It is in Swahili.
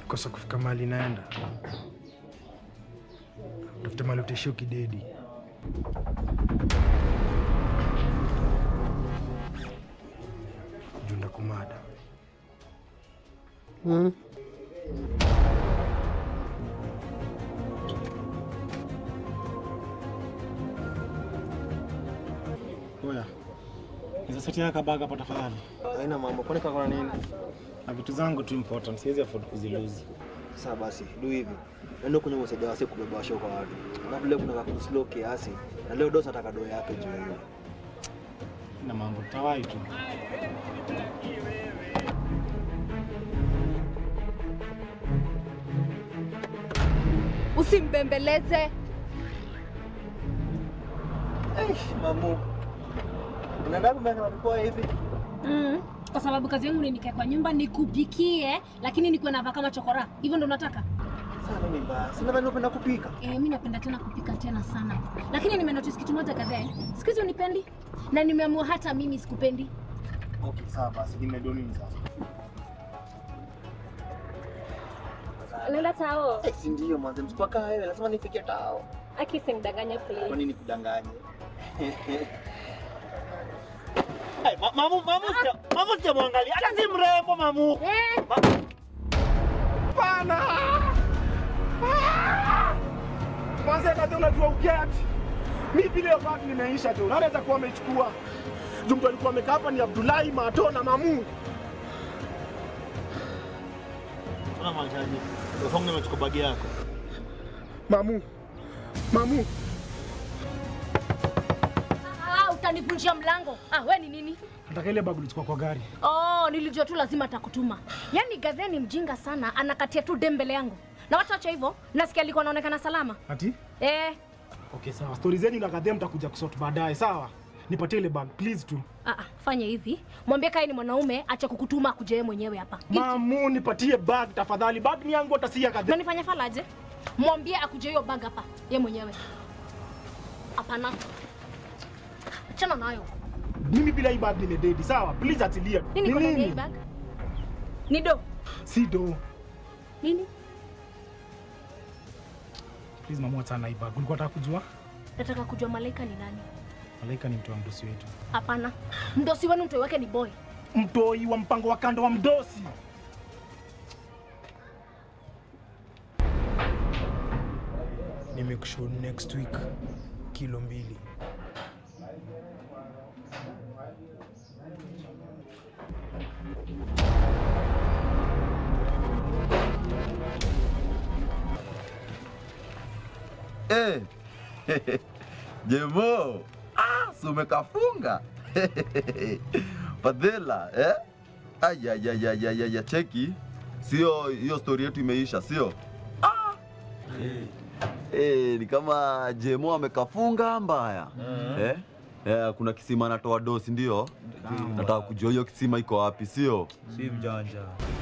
kosa kufika mahali naenda, tafute mahali utaishia ukidedi. Juu ndakumada. Oya. Hizo seti yako baga hapa tafadhali. Haina mambo, kwani kakona nini? Na vitu zangu tu important, siwezi afford kuziluzi. Sasa basi, du hivi. Nenda kwenye msaidia wase kubeba washo kwa watu. Alafu leo kuna kaku slow kiasi. Na leo dosa ataka doo yake juu hiyo. Na mambo tawai tu. Usimbembeleze. Eish, mamu. Unaenda kumeka na mkoa hivi? Mm. Kwa sababu kazi yangu ni nikae kwa nyumba nikupikie, lakini nikuwe navaa kama chokora. Hivyo ndo nataka? Sana ni mbaya. Sina bado unapenda kupika. Eh, mimi napenda tena kupika tena sana. Lakini nimenotice kitu moja kadhaa. Siku hizi unipendi na nimeamua hata mimi sikupendi. Okay, sawa basi, nimedoni sasa. Unaenda tao? Eh, si ndio manze, msipaka wewe, lazima nifike tao. Aki simdanganya Kwa please. nini kudanganya? Hey, ma mamu, mamu sija, mamu sija muangalia. Hata si mrembo mamu. Eh, Pana! Kwanza kati unajua uketi. Mimi bila hiyo bag nimeisha tu. Naweza kuwa amechukua. Juu mtu alikuwa amekaa hapa ni Abdullahi Mato na Mamu. Una machaji. Ufonge nimechukua bagi yako. Mamu. Mamu. ah, utanivunjia mlango. Ah, we ni nini? Nataka ile bag ulichukua kwa gari. Oh, nilijua tu lazima atakutuma. Yaani Gadhe ni mjinga sana, anakatia tu dem mbele yangu. Na watu wacha hivyo, nasikia alikuwa anaonekana salama. Ati? Eh, Okay, sawa. Stori zenu na kadhem mtakuja kusort baadaye, sawa? Nipatie ile bag please tu. ah, ah, fanya hivi. Mwambie kai ni mwanaume, acha kukutuma akuje yeye mwenyewe hapa. Mamu, nipatie bag tafadhali. Bag ni yangu hata si ya kadhem. Unanifanya falaje? Mwambie akuje hiyo bag hapa, yeye mwenyewe. Hapana. Achana nayo. Mimi bila hii bag nimededi, sawa? Please atilia. Nini kwa ndani ya hii bag? Ni do. Si do. Nini? Please mamu, achana na hii bag. Ulikuwa unataka kujua? Nataka kujua Malaika ni nani. Malaika ni mtu wa mdosi wetu. Hapana. Mdosi wenu mtoi wake ni boy. Mtoi wa mpango wa kando wa mdosi. Nimekushow next week kilo mbili. Eh. Jemo. Ah, si umekafunga. Fadhila, eh? Aya ya ya ya ya ya cheki. Sio hiyo story yetu imeisha, sio? Ah. Eh, ni kama Jemo amekafunga mbaya. Eh? Eh, kuna kisima anatoa dosi ndio? Nataka kujua hiyo kisima iko wapi, sio? Si mjanja.